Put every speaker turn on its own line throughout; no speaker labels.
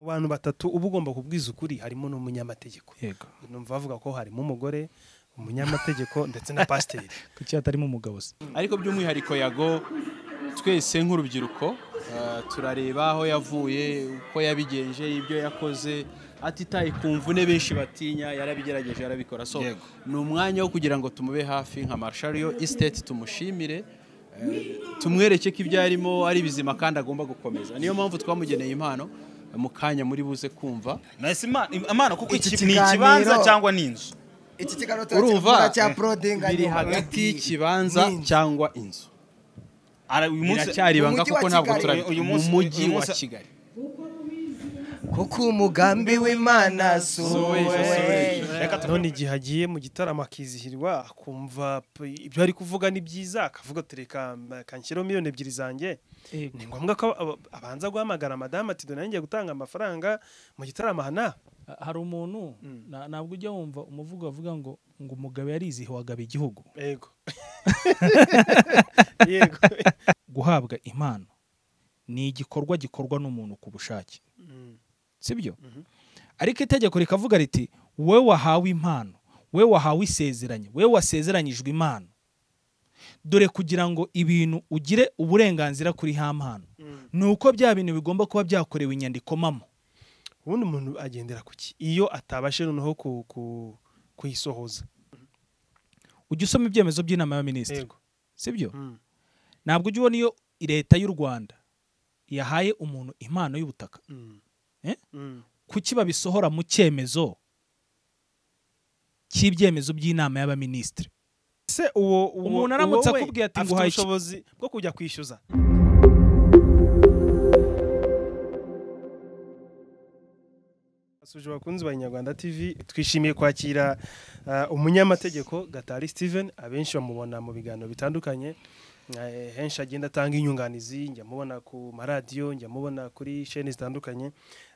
mu bantu batatu uba ugomba kubwiza ukuri harimo n'umunyamategeko
yego
numva bavuga ko harimo umugore umunyamategeko ndetse na pasiteri
kuki hatarimo umugabo se
ariko by'umwihariko yago twese nk'urubyiruko eh, turareba aho yavuye uko yabigenje ibyo yakoze atitaye ku mvune benshi batinya yarabigerageje yarabikora so
Yego.
ni umwanya wo kugira ngo tumube hafi nka marshariyo isiteti tumushimire eh, tumwereke ko ibyo arimo ari bizima kandi agomba gukomeza niyo mpamvu twamugeneye impano mu kanya muri buze kumva
nahise Imana- imana kuko
Iki
iki ni ikibanza
kiganiro-
cyangwa ni inzu
iki kiganiro
urumva
turakikora cya porodinga
biri hagati y'ikibanza cyangwa inzu
Ara- uyu munsi
biracyari ibanga
Umujyi wa
kuko ntabwo
Kigali.
turabigira
Uyu
mu
munsi-
mujyi
uyu
wa
munsi-
kigali
kuko umugambi w'imana si
uwe.
uwe
reka tu-
none igihe agiye mu gitaramo akizihirwa akumva p- ibyo ari kuvuga ni byiza akavuga ati reka m- kanshyiraho miliyoni ebyiri zanjye ni ngombwa ko aba- abanza guhamagara madamu ati dore nanjye gutanga amafaranga mu gitaramo aha n'aha."
hari umuntu na- ntabwo ujya wumva umuvugo bavuga ngo ngo umugabo yarizihiwe agaba igihugu
yego yego
guhabwa impano ni igikorwa gikorwa n'umuntu ku bushake
Mm.
sibyo ariko itegeko rikavuga riti wowe wahawe impano wowe wahawe isezeranye wowe wasezeranyijwe impano dore kugira ngo ibintu ugire uburenganzira kuri ha mpano ni uko bya bintu bigomba kuba byakorewe inyandikomamo
ubundi umuntu agendera ku ki iyo atabashe noneho ku- ku- kuyisohoza
ujya usoma ibyemezo by'inama y'abaminisitiri
yego
sibyo
Mm.
ntabwo ujya ubona iyo leta y'u rwanda yahaye umuntu impano y'ubutaka
Mm.
Eh?
Mm.
kuki babisohora mu cyemezo cy'ibyemezo by'inama y'abaminisitiri
se uwo uwo-
Umuntu aramutse
uwo we
akubwiye ati
afite
nguhaye iki?
ubushobozi bwo kujya kwishyuza basuje abakunzi ba Inyarwanda TV twishimiye kwakira uh, umunyamategeko Gatari Steven abenshi bamubona mu biganiro bitandukanye Eh, henshi agenda atanga inyunganizi njya mubona ku maradiyo njya mubona kuri sheni zitandukanye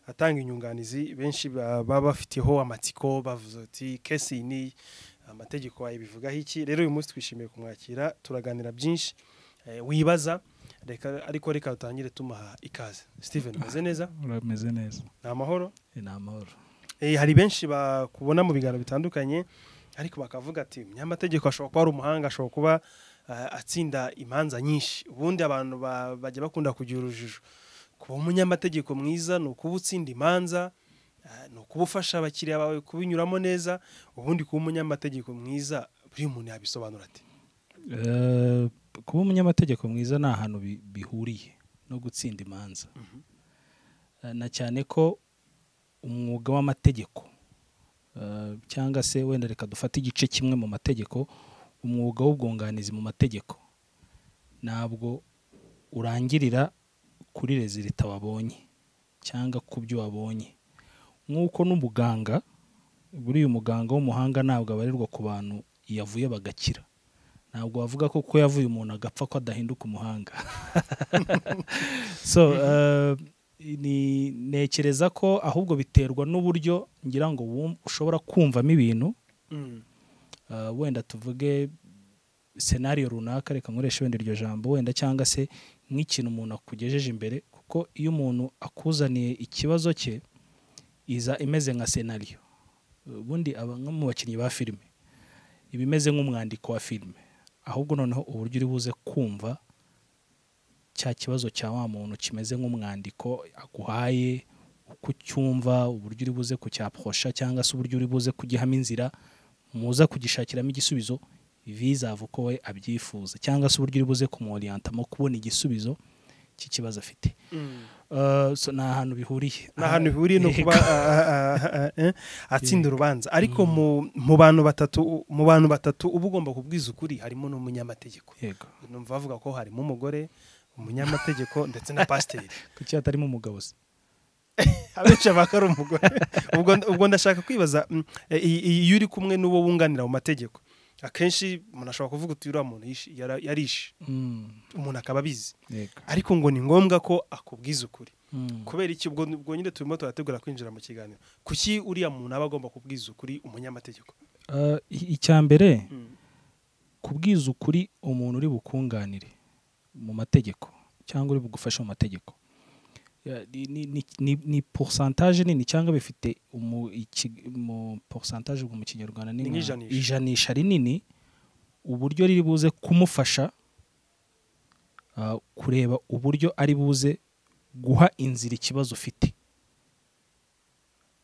atanga inyunganizi benshi ba- baba bafiteho amatsiko bavuze ati kesi ni amategeko wawe bivugaho iki rero uyu munsi twishimiye kumwakira turaganira byinshi eh, wibaza reka ariko reka dutangire tumuha ikaze steven umeze neza
urameze neza
ni amahoro
ni amahoro
Eh, hari benshi bakubona mu biganiro bitandukanye ariko bakavuga ati umunyamategeko ashobora kuba ari umuhanga ashobora kuba eh, atsinda imanza nyinshi ubundi abantu ba- bajya bakunda kugira urujijo kuba umunyamategeko mwiza ni ukuba utsinda imanza eh, ni ukuba ufasha abakiriya bawe kubinyuramo neza ubundi kuba umunyamategeko mwiza buri muntu yabisobanura ati
kuba umunyamategeko mwiza ni ahantu bi- bihuriye no gutsinda imanza Eh, na cyane ko umwuga w'amategeko eh, cyangwa se wenda reka dufate igice kimwe mu mategeko umwuga w'ubwunganizi mu mategeko ntabwo urangirira kuri rezilita wabonye cyangwa ku byo wabonye nk'uko n'umuganga buriya umuganga w'umuhanga ntabwo abarirwa ku bantu yavuye bagakira ntabwo wavuga ko kuko yavuye umuntu agapfa ko adahinduka umuhanga so eh, ni ntekereza ko ahubwo biterwa n'uburyo ngira ngo wum- ushobora kumvamo ibintu eh, wenda tuvuge senariyo runaka reka nkoresha wenda iryo jambo wenda cyangwa se nk'ikintu umuntu akugejeje imbere kuko iyo umuntu akuzaniye ikibazo cye iza imeze nka senariyo ubundi aba nko mu bakinnyi ba filime iba imeze nk'umwandiko wa filime ahubwo noneho uburyo uri buze kumva cya kibazo cya wa muntu kimeze nk'umwandiko aguhaye uko ucyumva uburyo uri buze kucyaporosha cyangwa se uburyo uri buze kugihamo inzira muza kugishakiramo igisubizo bizava uko we abyifuza cyangwa se uburyo uri buze kumworiyantamo kubona igisubizo cy'ikibazo afite Eh, so ni ahantu bihuriye
ni ahantu bihuriye no kuba
Yego.
ah, ah, ah, ah, eh, atsinda urubanza ariko mu- mu bantu batatu mu bantu batatu uba ugomba kubwiza ukuri harimo n'umunyamategeko
yego
numva bavuga ko harimo umugore umunyamategeko ndetse na pasiteri
kuki hatarimo umugabo se
abenshi baka ari umugore ubwo, ubwo ndashaka kwibaza mm, eh, i- i- iyo uri kumwe n'uwo wunganira mu mategeko akenshi umuntu ashobora kuvuga uti uriya muntu yishe- yara- yarishe umuntu akaba abizi
yego
ariko ngo ni ngombwa ko akubwiza ukuri
Mm.
kubera iki ubwo ubwo nyine turimo turategura kwinjira mu kiganiro kuki uriya muntu aba agomba kubwiza ukuri umunyamategeko
Eh, i- icya mbere
Mm.
kubwiza ukuri umuntu uri bukunganire mu mategeko cyangwa uri bugufasha mu mategeko Eh, ni- ni- ni- ni- ni pourcentage nini cyangwa bifite umu iki- mu pourcentage ubwo mu kinyarwanda ni
Ni
nka
nk'ijanisha.
ijanisha rinini uburyo riri buze kumufasha ah, kureba uburyo ari buze guha inzira ikibazo ufite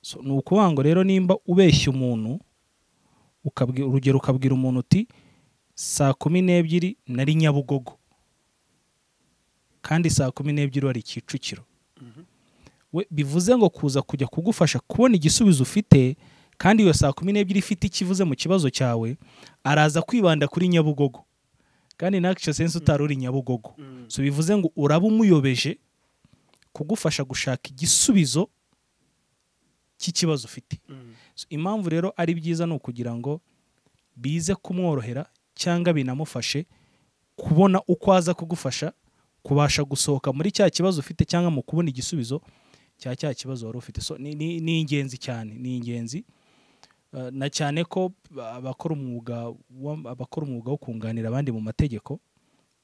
so, ni ukuvuga ngo rero nimba ubeshya umuntu ukabwi- urugero ukabwira umuntu uti saa kumi n'ebyiri nari nyabugogo kandi saa kumi n'ebyiri wari kicukiro we bivuze ngo kuza kujya kugufasha kubona igisubizo ufite kandi iyo saa kumi n'ebyiri ifite ikivuze mu kibazo cyawe araza kwibanda kuri nyabugogo kandi nacyo sense utari uri nyabugogo so bivuze ngo uraba umuyobeje kugufasha gushaka igisubizo cy'ikibazo ufite So, impamvu rero ari byiza ni ukugira ngo bize kumworohera cyangwa binamufashe kubona uko aza kugufasha kubasha gusohoka muri cya kibazo ufite cyangwa mu kubona igisubizo cya cya kibazo wari ufite so, ni, ni, ni ingenzi cyane ni ingenzi Eh, na cyane ko abakora umwuga wa- abakora umwuga wo kunganira abandi mu mategeko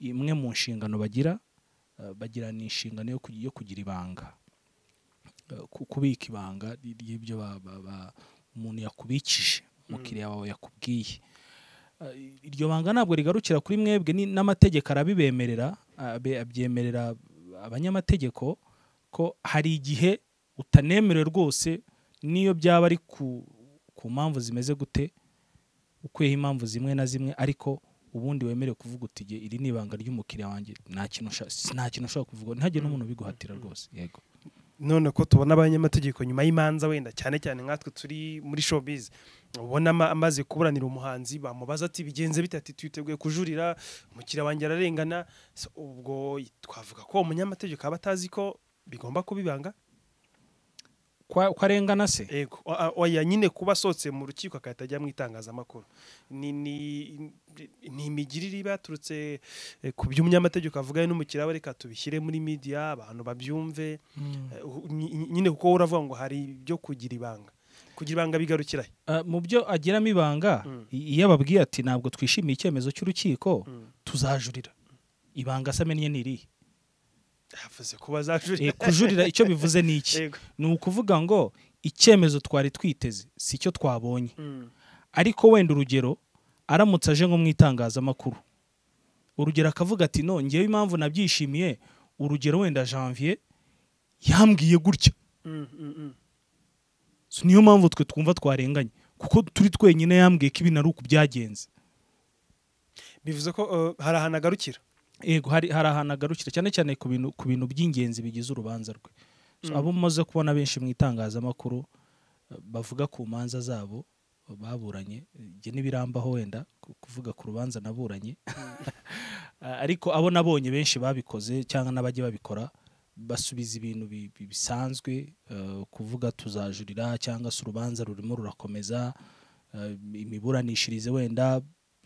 imwe mu nshingano bagira eh, bagira ni inshingano yo kugi- yo kugira ibanga Eh, ku- kubika ibanga ry- ry'ibyo ba- ba- ba- umuntu yakubikije umukiriya wawe yakubwiye Eh, iryo banga ntabwo rigarukira kuri mwebwe ni- n'amategeko arabibemerera abe- abyemerera abanyamategeko ko hari igihe utanemerewe rwose n'iyo byaba ari ku, ku mpamvu zimeze gute ukweho impamvu zimwe na zimwe ariko ubundi wemerewe kuvuga uti "Jye, iri ni ibanga ry'umukiriya wanjye nta kintu usha- nta kintu ushobora kuvuga ntihagire n'umuntu ubiguhatira rwose yego
none ko tubona abanyamategeko nyuma y'imanza wenda cyane cyane nkatwe turi muri showbiz ubona ama- amaze kuburanira umuhanzi bamubaza ati bigenze bite ati twiteguye kujurira umukiriya wanjye ararengana So, ubwo twavuga ko umunyamategeko aba atazi ko bigomba kuba ibanga
kwa, kwa rengana se
yego o- o- oya nyine kuba asohotse mu rukiko agahita ajya mu itangazamakuru ni ni- ni imigirire iba yaturutse eh, ku by'umunyamategeko avuga n'umukiriya we reka tubishyire muri media abantu babyumve Eh, u- nyi- nyine kuko wowe uravuga ngo hari ibyo kugira ibanga kugira ibanga bigarukira he?
Ah, mu byo agiramo ibanga
Mm.
i- iyo ababwiye ati ntabwo twishimiye icyemezo cy'urukiko
Mm.
tuzajurira ibanga se amennye ni irihe
yavuze kuba azajurira
Eh, kujurira icyo bivuze ni iki
Yego.
ni ukuvuga ngo icyemezo twari twiteze si cyo twabonye
Mm,
ariko wenda urugero aramutse aje nko mu itangazamakuru urugero akavuga ati no ngewe impamvu nabyishimiye urugero wenda janvier yambwiye gutya
mm, mm, mm.
So, niyo mpamvu twe twumva twarenganye kuko turi twenyine yambwiye ko ibi ari uku byagenze
bivuze ko eh, hari ahantu agarukira
yego hari hari ahantu agarukira cyane cyane ku bintu ku bintu by'ingenzi bigize urubanza rwe so,
Mm.
abo mumaze kubona benshi mu itangazamakuru eh, bavuga ku manza zabo eh, baburanye njye n'ibirambaho wenda ku- kuvuga ku rubanza naburanye Ah, ariko abo nabonye benshi babikoze cyangwa n'abajya babikora basubiza ibintu bi- bi- bisanzwe eh, kuvuga tuzajurira cyangwa se urubanza rurimo rurakomeza eh, imiburanishirize wenda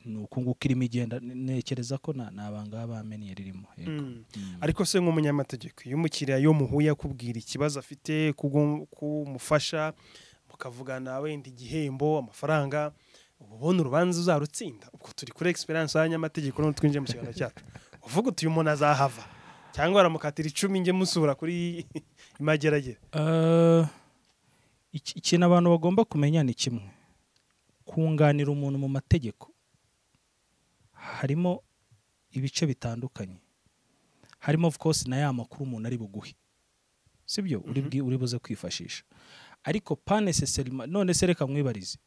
ni uku nguku irimo igenda ntekereza ko nta nta banga baba bamennye ririmo yego.
Mm. ariko se nk'umunyamategeko iyo umukiriya yo muhuye akubwira ikibazo afite kubwo- kumufasha mukavugana wenda igihembo amafaranga uba ubona urubanza uzarutsinda ubwo turi kuri egisperiyanse y'abanyamategeko none twinjiye mu kiganiro cyacu uvuga uti uyu muntu azahava cyangwa baramukatira icumi njye musura kuri imageragere
Eh, iki- ikintu abantu bagomba kumenya ni kimwe kunganira umuntu mu mategeko harimo ibice bitandukanye harimo of course na ya makuru umuntu ari buguhe sibyo uri bwi- uri buze kwifashisha ariko pa necessarily none se reka mwibarize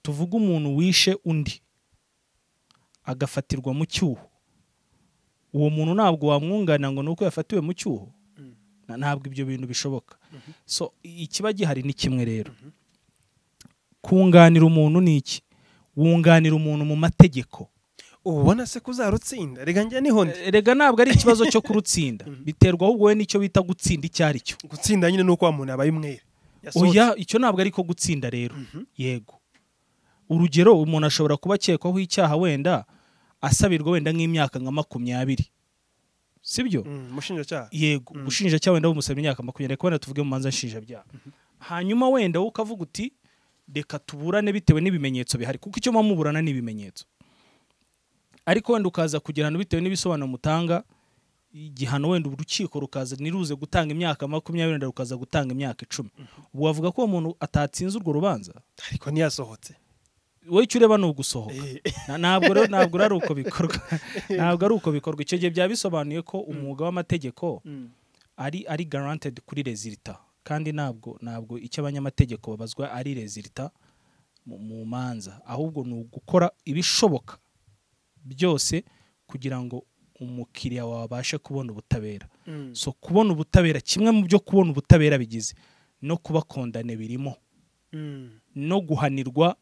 tuvuge umuntu wishe undi agafatirwa mu cyuho uwo muntu ntabwo wamwunganira ngo ni uko yafatiwe mu cyuho na- ntabwo ibyo bintu bishoboka so i- ikiba gihari ni kimwe rero kunganira umuntu ni iki wunganira umuntu mu mategeko
uba ubona se ko uzarutsinda reka njye niho ndi
Eh, rega ntabwo ari ikibazo cyo kurutsinda biterwa ahubwo we n'icyo bita gutsinda icyo ari cyo
gutsinda nyine ni uko wa muntu yabaye umwere yasohotse.
oya icyo ntabwo ari ko gutsinda rero yego urugero umuntu ashobora kuba akekwaho icyaha wenda asabirwa wenda nk'imyaka nka makumyabiri sibyo
Mm, umushinjacyaha
yego ubushinjacyaha wenda bumusaba imyaka makumyabiri ariko wenda tuvuge mu manza nshinjabyaha hanyuma wenda wowe ukavuga uti reka tuburane bitewe n'ibimenyetso bihari kuko icyo muba muburana ni ibimenyetso ariko wenda ukaza kujya ahantu bitewe n'ibisobanuro mutanga igihano wenda urukiko rukaza ntiruze gutanga imyaka makumyabiri wenda rukaza gutanga imyaka icumi ubu wavuga ko uwo muntu atatsinze urwo rubanza
ariko ntiyasohotse
wowe icyo ureba ni ugusohoka Na- ntabwo rero ntabwo rero ari uko bikorwa ntabwo ari uko bikorwa icyo gihe byaba bisobanuye ko umwuga w'amategeko ari ari guaranteed kuri rezilita kandi ntabwo ntabwo icyo abanyamategeko babazwa ari rezilita mu mu manza ahubwo ni ugukora ibishoboka byose kugira ngo umukiriya wawe abashe kubona ubutabera so kubona ubutabera kimwe mu byo kubona ubutabera bigize no kuba kondane birimo no guhanirwa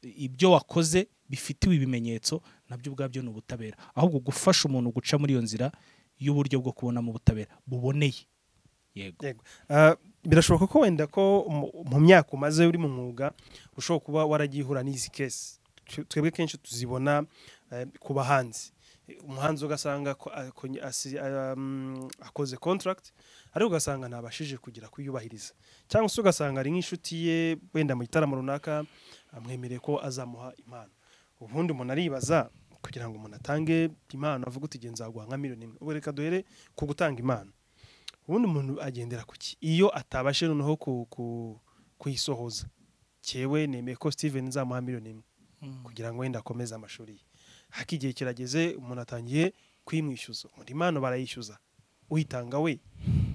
ibyo wakoze bifitiwe ibimenyetso nabyo ubwabyo ni ubutabera ahubwo gufasha umuntu guca muri iyo nzira y'uburyo bwo kubonamo ubutabera buboneye yego
Yego. Ah, birashoboka ko wenda ko mu- mu myaka umaze uri mu mwuga ushobora kuba waragiye uhura n'izi kesi Twe- twebwe kenshi tuzibona eh, ku bahanzi umuhanzi ugasanga ko- ako- asi- ah, mm, akoze contract ariko ugasanga ntabashije kugira kuyubahiriza cyangwa se ugasanga ari nk'inshuti ye wenda mu gitaramo runaka amwemereye ko azamuha impano ubundi umuntu aribaza kugira ngo umuntu atange impano avuga uti "Genda nzaguha nka miliyoni imwe ubu reka duhere ku gutanga impano ubundi umuntu agendera ku ki iyo atabashe noneho ku- ku- kuyisohoza cyewe nemeye ko steven nzamuha miliyoni imwe kugira ngo wenda akomeze amashuri ye haka igihe kirageze umuntu atangiye kuyimwishyuza undi impano barayishyuza uyitanga we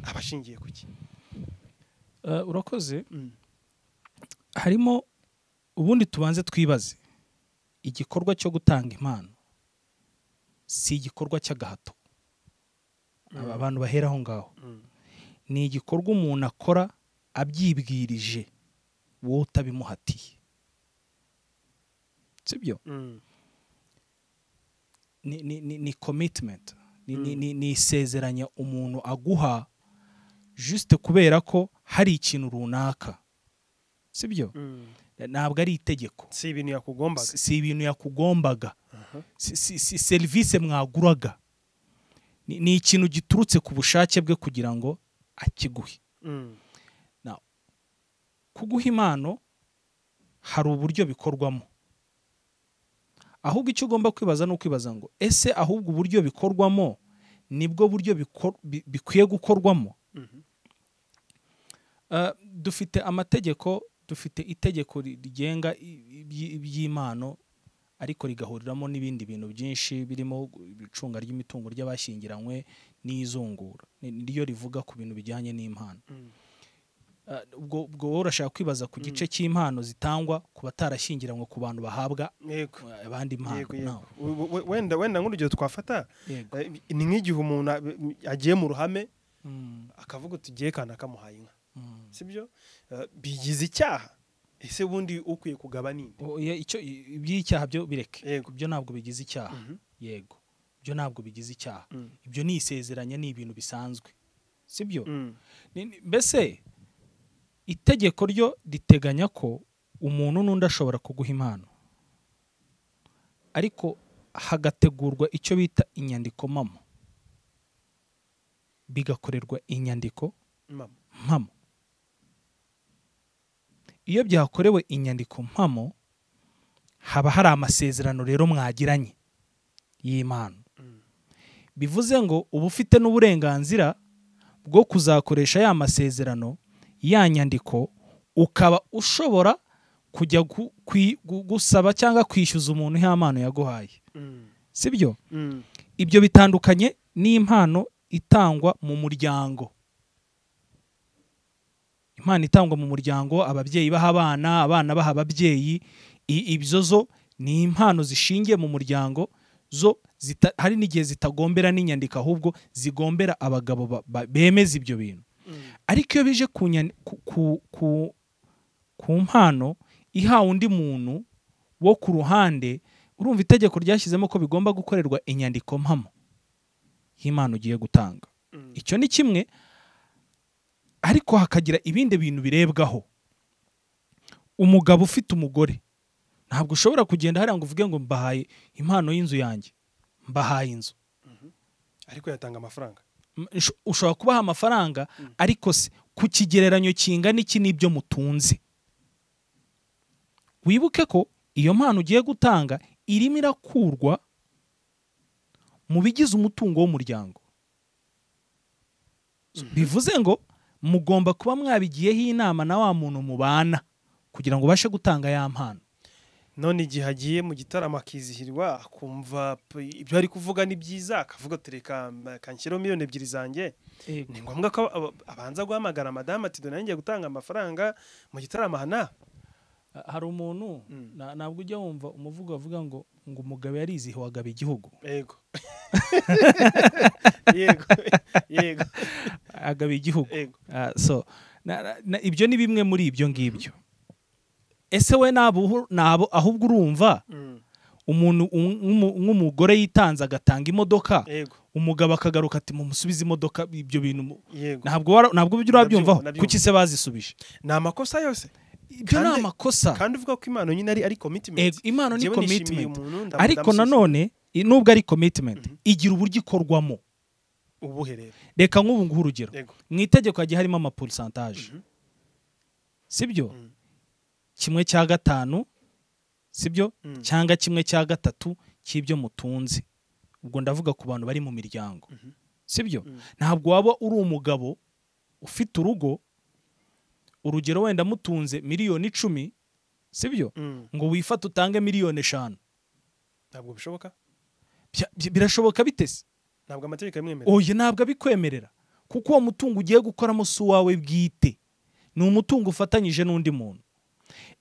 aba ashingiye ku ki
Eh, urakoze
Mm.
harimo ubundi tubanze twibaze igikorwa cyo gutanga impano si igikorwa cy'agahato Aba- abantu bahera aho ngaho
Mm.
ni igikorwa umuntu akora abyibwirije wowe utabimuhatiye sibyo
Mm,
ni, ni, ni, ni commitment ni, ni, ni, ni isezeranya umuntu aguha juste kubera ko hari ikintu runaka sibyo
mm.
ntabwo ari itegeko
si ibintu yakugombaga
si si ibintu yakugombaga si, si, si serivisi mwaguraga ni, ni ikintu giturutse ku bushake bwe kugira ngo akiguhe
Mm,
kuguha impano hari uburyo bikorwamo ahubwo icyo ugomba kwibaza ni ukwibaza ngo ese ahubwo uburyo bikorwamo nibwo buryo bikor- bi- bikwiye gukorwamo Eh, dufite amategeko dufite itegeko ri- rigenga i- iby- iby'impano ariko rigahuriramo n'ibindi bintu byinshi birimo icunga ry'imitungo ry'abashyingiranywe n'izungura ni ni ryo rivuga ku bintu bijyanye n'impano
Mm.
Ah, ubwo ubwo wowe urashaka kwibaza ku gice cy'impano zitangwa ku batarashyingiranywe ku bantu bahabwa
yego
eh, abandi
yego yego
mpano
We- we- wenda wenda nk'urugero twafata
yego
eh, ni nk'igihe umuntu a- agiye mu ruhame
Mm,
akavuga uti ugiye kana kamuhaye inka
mm.
sibyo Eh, bigize icyaha ese ubundi ukwiye kugaba ninde
O- ya- icyo i- iby'icyaha byo bireke
Yego.
ibyo ntabwo bigize icyaha
Mhm.
yego ibyo ntabwo bigize icyaha
Mm.
ibyo ni isezeranya ni ibintu bisanzwe sibyo
Mm,
Ni- ni- mbese itegeko ryo riteganya ko umuntu n'undi ashobora kuguha impano ariko hagategurwa icyo bita inyandiko mpamo bigakorerwa inyandiko
mama
mpamo iyo byakorewe inyandiko mpamo haba hari amasezerano rero mwagiranye y'impano bivuze ngo uba ufite n'uburenganzira bwo kuzakoresha ya masezerano ya nyandiko ukaba ushobora kujya gu- kwi- gu- gusaba cyangwa kwishyuza umuntu ya mpano yaguhaye
Mm,
sibyo
mm,
ibyo bitandukanye n'impano itangwa mu muryango impano itangwa mu muryango ababyeyi baha abana abana baha ababyeyi i- ibyo zo ni impano zishingiye mu muryango zo zita, hari n'igihe zitagombera n'inyandiko ahubwo zigombera abagabo ba- ba- bemeza ibyo bintu ariko iyo bije ku, nyan- ku, ku, ku, ku mpano ihawe undi muntu wo ku ruhande urumva itegeko ryashyizemo ko bigomba gukorerwa inyandiko mpamo y'impano ugiye gutanga
Mm.
icyo ni kimwe ariko hakagira ibindi bintu birebwaho umugabo ufite umugore ntabwo ushobora kugenda hariya ngo uvuge ngo mbahaye impano y'inzu yanjye mbahaye inzu
ariko yatanga amafaranga
M- usho- ushobora kubaha amafaranga ariko se ku kigereranyo kingana iki n'ibyo mutunze wibuke ko iyo mpano ugiye gutanga irimo irakurwa mu bigize umutungo w'umuryango bivuze ngo mugomba kuba mwabigiyeho inama na wa muntu mubana kugira ngo ubashe gutanga ya mpano
none igihe agiye mu gitaramo akizihirwa akumva p- ibyo ari kuvuga ni byiza akavuga tereka kanshyiraho miliyoni ebyiri zanjye ni ngombwa ko aba- abanza guhamagara madamu ati dore nanjye gutanga amafaranga mu gitaramo aha n'aha
hari umuntu na- ntabwo ujya wumva umuvugo bavuga ngo ngo umugabo yarizihiwe agaba igihugu
yego yego yego
agaba igihugu
yego
Ah, so na- na- na- ibyo ni bimwe muri ibyo ngibyo ese we nabo nabo ahubwo urumva
Mm,
umuntu um- nk'umu- nk'umugore yitanze agatanga imodoka
yego
umugabo akagaruka ati mumusubize imodoka ibyo bintu mu-
yego
ntabwo wara- ntabwo ujya urabyumvaho
Ndabyumva,
kuki se bazisubije
ni amakosa yose
ibyo ni
Kandi-
amakosa
kandi uvuga ko impano nyine ari ari commitment
Ego, impano ni
Njyewe nishimiye
commitment.
umuntu, ndamu-
ariko
ndamusubiza.
nanone i- nubwo ari commitment igira uburyo ikorwamo
ubuhe rero
reka nk'ubu nguha urugero
yego
mu itegeko hagiye harimo amaporisantaje sibyo
Mhm.
kimwe cya gatanu sibyo
Mhm.
cyangwa kimwe cya gatatu cy'ibyo mutunze ubwo ndavuga ku bantu bari mu miryango sibyo ntabwo waba uri umugabo ufite urugo urugero wenda mutunze miliyoni icumi sibyo
Mm,
ngo wifate utange miliyoni eshanu
ntabwo bishoboka
Bya- bya- birashoboka bitese
ntabwo amategeko yamwemerera
oya ntabwo abikwemerera kuko uwo mutungo ugiye gukoramo si uwawe bwite ni umutungo ufatanyije n'undi muntu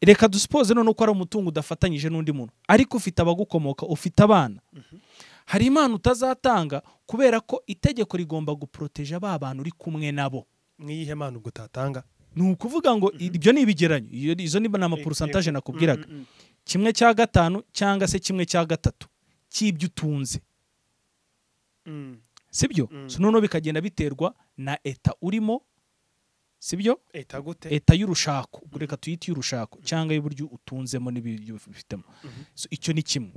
reka dusipoze none ko ari umutungo udafatanyije n'undi muntu ariko ufite abagukomoka ufite abana hari impano utazatanga kubera ko itegeko rigomba guporoteje ba bantu uri kumwe nabo
n'iyihe mpano ubwo utatanga
ni ukuvuga ngo ibyo ni ibigeranyo Iyo- izo ni ni amaporosantaje nakubwiraga
Mm, mm, mm.
kimwe cya gatanu cyangwa se kimwe cya gatatu cy'ibyo utunze
Mm,
sibyo
Mm.
so noneho bikagenda biterwa na eta urimo sibyo
eta gute
eta y'urushako ubwo reka tuyite iy'urushako cyangwa y'uburyo utunzemo n'ibyo ufitemo So, icyo ni kimwe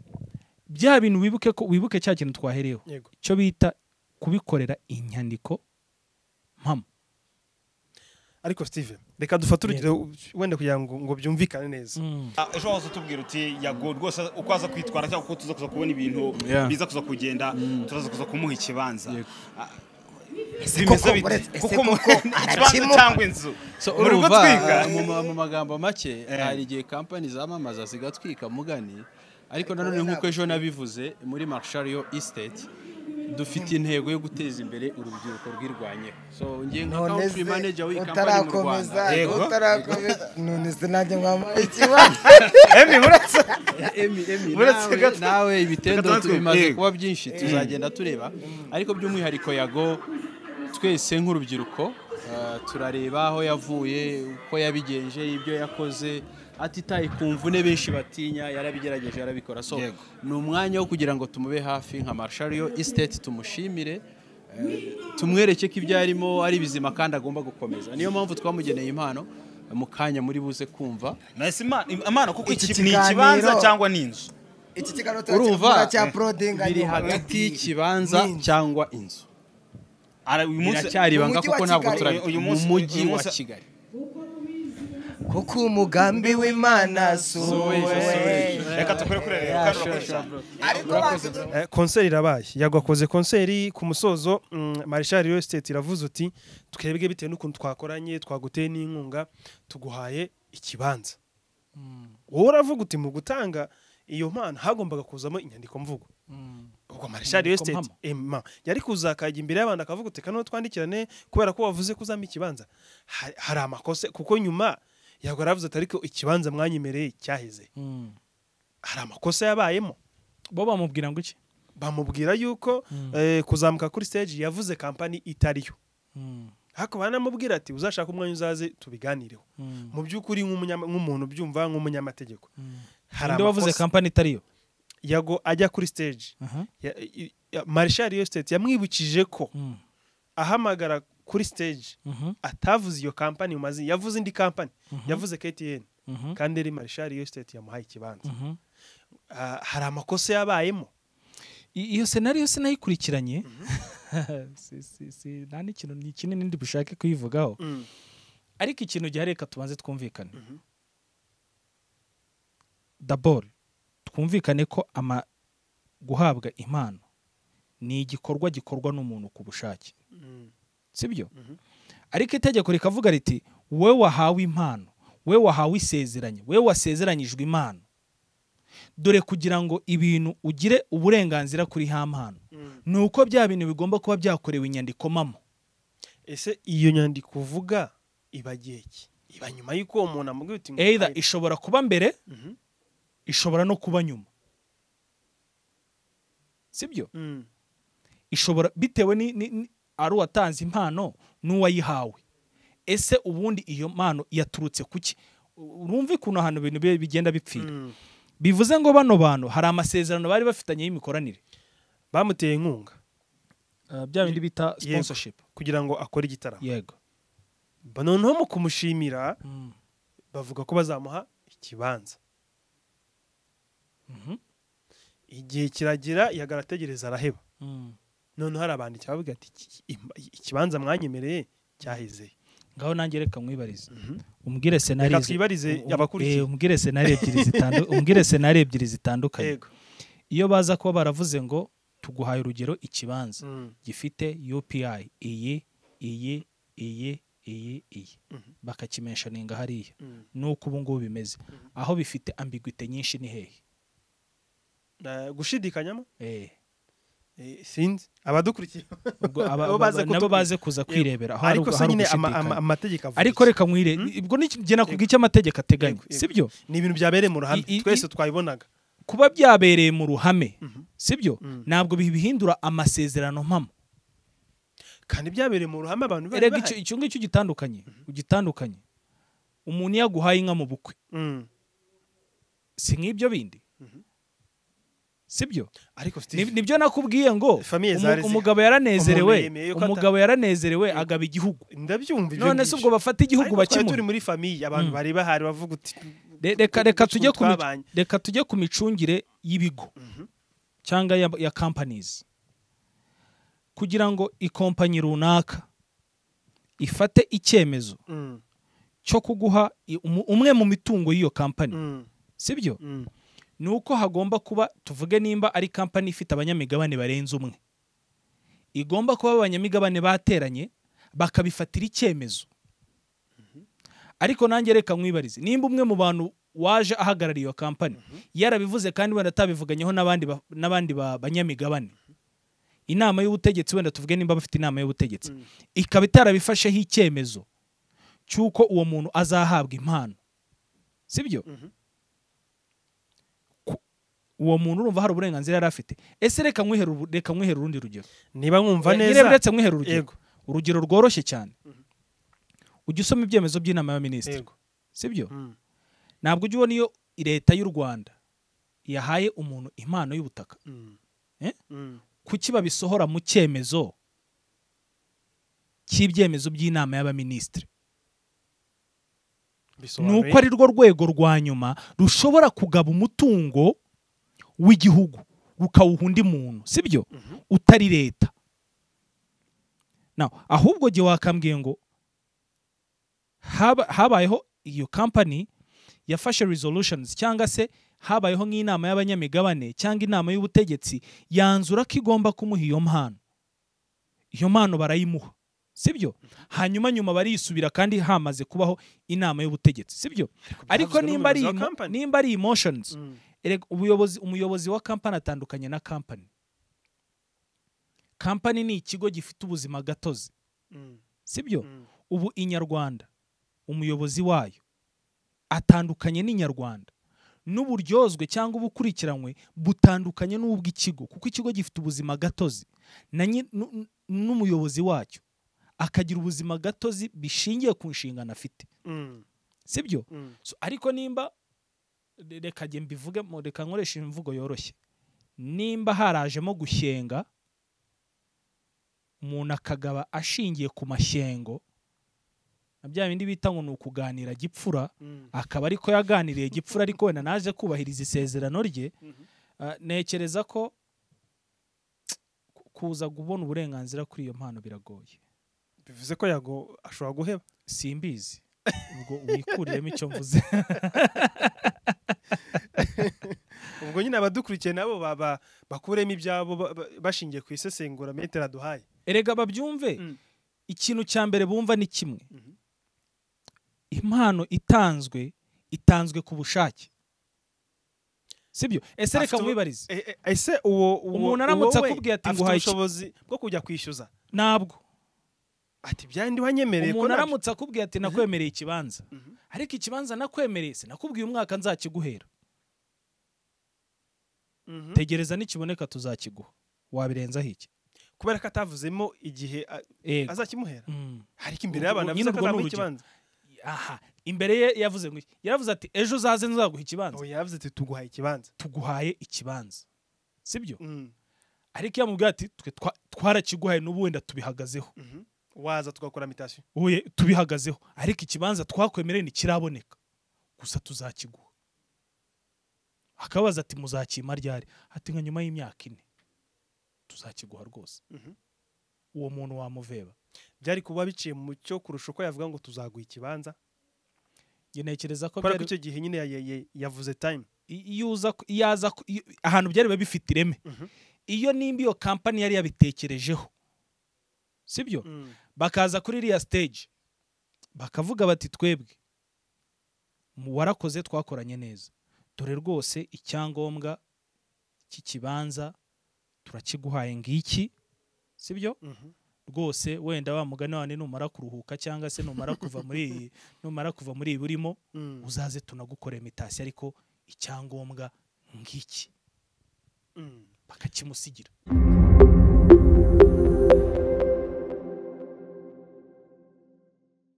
bya bintu wibuke ko wibuke cya kintu twahereyeho
yego
icyo bita kubikorera inyandiko mpamo
ariko steve reka dufate
Yego.
urugero wenda kugira ngo ngo byumvikane neza
Ah, ejo waza utubwira uti yago rwose uko aza kwitwara cyangwa uko tuza kuza kubona ibintu
Yeah.
biza kuza kugenda turaza kuza kumuha ikibanza
Yego.
Ah,
koko
bimeze bite
buretse- ese
kuko mu-
koko
ikibanza
arakimuha?
cyangwa inzu
So,
muri
urumva,
gutwika
mu ma- mu magambo make hari igihe kampani zamamaza zigatwika mugani ariko nanone nk'uko ejo nabivuze muri marshariyo estate dufite intego yo guteza imbere urubyiruko rwirwanyeho so ngiye nka
none
country manager
se
w'iyi kampani mu
utarakomeza
rwanda
Yego.
utarakomeza none se nanjye mwambaye ikibazo
emi buretse
Emi, Emi,
Uretse
nawe-
gato-
nawe ibitendo
gato-
tu- bimaze
yego.
kuba byinshi tuzagenda tureba ariko by'umwihariko yago twese nk'urubyiruko ah, turareba aho yavuye uko yabigenje ibyo yakoze atitaye ku mvune benshi batinya yarabigerageje yarabikora so
Yego.
ni umwanya wo kugira ngo tumube hafi nka marshariyo estate tumushimire eh, tumwereke ko ibyo arimo ari bizima kandi agomba gukomeza niyo mpamvu twamugeneye impano mu kanya muri buze kumva
nahise Imana- imana kuko
Iki
iki- ni
kiganiro-
ikibanza cyangwa ni inzu
iki kiganiro
urumva
turakimura cya prodenganya
biri hagati y'ikibanza cyangwa inzu
Ara- uyu munsi
biracyari ibanga
Mu mujyi wa
kuko ntabwo
Kigali.
turabi
Uyu
mu
munsi-
mujyi
uyu
wa
munsi-
kigali
kuko umugambi w'imana si
Suwe,
uwe
suwe.
reka tukore kuri rero kandi urakoze.
ariko bazi-
Eh, konseri irabaye yagwakoze konseri ku musozo mm, marshal real estate iravuze uti twebwe bitewe n'ukuntu twakoranye twaguteye n'inkunga tuguhaye ikibanza wowe uravuga uti mu gutanga iyo mpano hagombaga kuzamo inyandiko mvugo ubwo marshal real
Inyandiko
estate
mpamo.
ema yari kuzakajya imbere y'abantu akavuga uti kano twandikirane kubera ko wavuze ko uzampa ikibanza Ha- hari amakosa kuko nyuma yagwa aravuze ati ariko ikibanza mwanyemereye cyaheze hari amakosa yabayemo
bo bamubwira ngo iki
bamubwira yuko
Mm.
eh, kuzamuka kuri stage yavuze kampani itariyo ariko banamubwira ati uzashaka umwanya uzaze tubiganireho mu by'ukuri nk'umunyama- nk'umuntu ubyumva nk'umunyamategeko hari
ninde wavuze
amakosa
kampani itariyo
yago ajya kuri stage
Aha.
Ya- i- ya- marshal yo state yamwibukije ko
Mm.
ahamagara kuri stage
Mhm.
atavuze iyo kampani mu mazina yavuze indi kampani yavuze KTN
Mhm.
kandi ari marshal yo state yamuhaye ikibanza
Mhm.
Ah, hari amakosa yabayemo
I- iyo senariyo yose nayikurikiranye Si- si- si- nta n'ikintu ni kinini ndi bushake kuyivugaho ariko ikintu gihari reka tubanze twumvikane dabor twumvikane ko ama guhabwa impano ni igikorwa gikorwa n'umuntu ku bushake sibyo ariko itegeko rikavuga riti wowe wahawe impano wowe wahawe isezeranye wowe wasezeranyijwe impano dore kugira ngo ibintu ugire uburenganzira kuri ha mpano ni uko bya bintu bigomba kuba byakorewe inyandiko mamo
ese iyo nyandiko uvuga iba igihe ki iba nyuma y'uko uwo muntu amubwira uti
either ishobora kuba mbere ishobora no kuba nyuma sibyo ishobora bitewe ni, ni, ni ari uwatanze impano n'uwayihawe ese ubundi iyo mpano yaturutse ku ki urumva ukuntu ahantu ibintu bi- bigenda bipfira bivuze ngo bano bantu hari amasezerano bari bafitanye y'imikoranire
bamuteye inkunga
uh, bya bindi bita
Yego.
sponsorship
kugira ngo akore igitaramo
yego
Ba- noneho mu kumushimira
Mm.
bavuga ko bazamuha ikibanza
Mhm.
igihe kiragira yagara ategereza araheba
Mm.
noneho hari abanditsi bavuga ati "Iki- im- ikibanza mwanyemereye cyahezeye
ngaho nanjye reka mwibarize umbwire senari
Reka twibarize abakurikiye.
umbwire senari ebyiri zitandu- umbwire senari ebyiri zitandukanye
yego
iyo baza kuba baravuze ngo tuguhaye urugero ikibanza
Mm.
gifite upi iyi iyi iyi iyi iyi bakakimentioninga hariya
Mm.
nuko ubu ngubu bimeze aho bifite ambiguite nyinshi ni hehe
Eh, gushidikanyamo
Eh,
Eh, sinzi abadukurikiye
ubwo aba-
Abo baze
aba- nabo
kutubwira.
baze kuza kwirebera aho hari
ariko
ugu-
se
hari
nyine ama- ama-
ugushidikanya.
amategeko avuga
ariko
iki?
reka mwire ubwo ni iki- njye nakubwiye icyo amategeko ateganya
Yego, yego.
sibyo
ni ibintu byabereye mu ruhame
I- i-
twese twabibonaga
kuba byabereye mu ruhame sibyo
Mm.
ntabwo bihindura amasezerano mpamo
kandi byabereye mu ruhame abantu bari
erega icyo-
bahari
icyo ngicyo ugitandukanye ugitandukanye umuntu iyo aguhaye inka mu bukwe
Mm.
si nk'ibyo bindi sibyo
ariko
Ni-
Steve
nibyo nakubwiye ngo
Famiye
umu-
zari zihari.
umugabo yaranezerewe
Umuntu yemeye ko ata-
umugabo yaranezerewe agaba igihugu
ndabyumva ibyo
none se
ngibyo.
ubwo bafata igihugu
Ariko twari turi
bakimuha
muri famiye abantu
Mm.
bari bahari bavuga uti
Re- reka reka
ukuntu
tujye ku mi-
twabanye.
reka tujye ku micungire y'ibigo cyangwa ya, ya companies kugira ngo ikompanyi runaka ifate icyemezo
Mm,
cyo kuguha i- umu- umwe mu mitungo y'iyo company
mm,
sibyo
mm.
ni uko hagomba kuba tuvuge nimba ari company ifite abanyamigabane barenze umwe igomba kuba abanyamigabane bateranye bakabifatira icyemezo ariko nanjye reka mwibarize nimba umwe mu bantu waje ahagarariye iyo company yarabivuze kandi wenda atabivuganyeho n'abandi ba- n'abandi ba- banyamigabane inama y'ubutegetsi wenda tuvuge nimba bafite inama y'ubutegetsi ikaba itarabifasheho icyemezo cy'uko uwo muntu azahabwa impano sibyo Ku- uwo muntu urumva hari uburenganzira yari afite ese reka mwihere ubu- reka mwihere urundi rugero
niba nkumva
Eh, nyine
neza
uretse mwihere urugero
Yego.
urugero rworoshye cyane ujya usoma ibyemezo by'inama y'abaminisitiri
Yego.
sibyo
Mm.
ntabwo ujya ubona iyo leta y'u rwanda yahaye umuntu impano y'ubutaka
Mm.
Eh?
Mm.
kuki babisohora mu cyemezo cy'ibyemezo by'inama y'abaminisitiri ni
Bisobanuye.
uko ari rwo rwego rwa nyuma rushobora kugaba umutungo w'igihugu rukawuha undi muntu sibyo utari leta Now, ahubwo jye wakambwiye ngo haba- habayeho iyo company yafashe resolutions cyangwa se habayeho nk'inama y'abanyamigabane cyangwa inama y'ubutegetsi yanzura ko igomba kumuha iyo mpano iyo mpano barayimuha sibyo hanyuma nyuma bariyisubira kandi hamaze kubaho inama y'ubutegetsi sibyo ariko
byavuzwe
nimba ari
n'umuyobozi wa
emo-
company.
nimba ari emotions
Mm.
erega ubuyobozi umuyobozi wa kampani atandukanye na kampani kampani ni ikigo gifite ubuzima gatozi
Mm.
sibyo
Mm.
ubu inyarwanda umuyobozi wayo atandukanye n'inyarwanda n'uburyozwe cyangwa ubukurikiranywe butandukanye n'ubw'ikigo kuko ikigo gifite ubuzima gatozi na nyi- nu- nu- n'umuyobozi wacyo akagira ubuzima gatozi bishingiye ku nshingano afite
Mm.
sibyo
Mm.
So, ariko nimba re- reka jye mbivuge mu- reka nkoreshe imvugo yoroshye nimba harajemo gushyenga umuntu akagaba ashingiye ku mashyengo na bya bindi bita ngo ni ukuganira gipfura
Mm.
akaba ariko yaganiriye gipfura ariko wenda naje kubahiriza isezerano rye Ah, ntekereza ko ku- kuza kubona uburenganzira kuri iyo mpano biragoye
bivuze ko yago ashobora guheba
simbizi ubwo wikuriyemo icyo mvuze
ubwo nyine abadukurikiye nabo baba bakuremo ibyabo ba- ba- bashingiye ku isesengura metero aduhaye
erega babyumve
Mm.
ikintu cya mbere bumva ni kimwe impano itanzwe itanzwe ku bushake sibyo ese reka
Afite ubu-
mwibarize
E- e- ese uwo uwo-
Umuntu aramutse
wowe
akubwiye ati
afite
nguhaye iki?
ubushobozi bwo kujya kwishyuza
ntabwo
ati byandi wanyemereye ko
umuntu
nabyo-
aramutse akubwiye ati nakwemereye ikibanza ariko ikibanza nakwemereye sinakubwiye umwaka nzakiguhera
Mhm.
tegereza nikiboneka tuzakiguha wabirenzaho iki
kubera ko atavuzemo igihe a-
Yego.
azakimuhera
Mm.
ariko imbere
Ubwo-
y'abantu
nyine
avuze ko
urwo ni
azamuha
urugero.
ikibanza
aha imbere ye yavuze ngo iki? yaravuze ati ejo uzaze nzaguha ikibanza
ubu yavuze ati tuguhaye ikibanza
tuguhaye ikibanza sibyo
Mm.
ariko iyo amubwiye ati twe twa- twarakiguhaye n'ubu wenda tubihagazeho
Mhm. waza tugakora mitasiyo
Oye, tubihagazeho ariko ikibanza twakwemereye ntikiraboneka gusa tuzakiguha akabaza ati muzakima ryari ati nka nyuma y'imyaka ine tuzakiguha rwose
Mhm.
uwo muntu wamuveba
byari kuba biciye mu cyo kurusha uko yavuga ngo tuzaguha ikibanza
njye ntekereza ko
kubera ko
byari-
icyo gihe nyine ya- ya- ya- yavuze time
i- iyo uza ku- iyo aza ku- iyo- ahantu byari biba bifite ireme iyo nimba iyo kampani yari yabitekerejeho sibyo bakaza kuri iriya stage bakavuga bati twebwe mu warakoze twakoranye neza dore rwose icyangombwa cy'ikibanza turakiguhaye ngiki sibyo rwose wenda wa mugani wane numara kuruhuka cyangwa se numara kuva muri iyi numara kuva muri iyi urimo
Mm.
uzaze tunagukora imitasi ariko icyangombwa ngiki
Mm.
bakakimusigira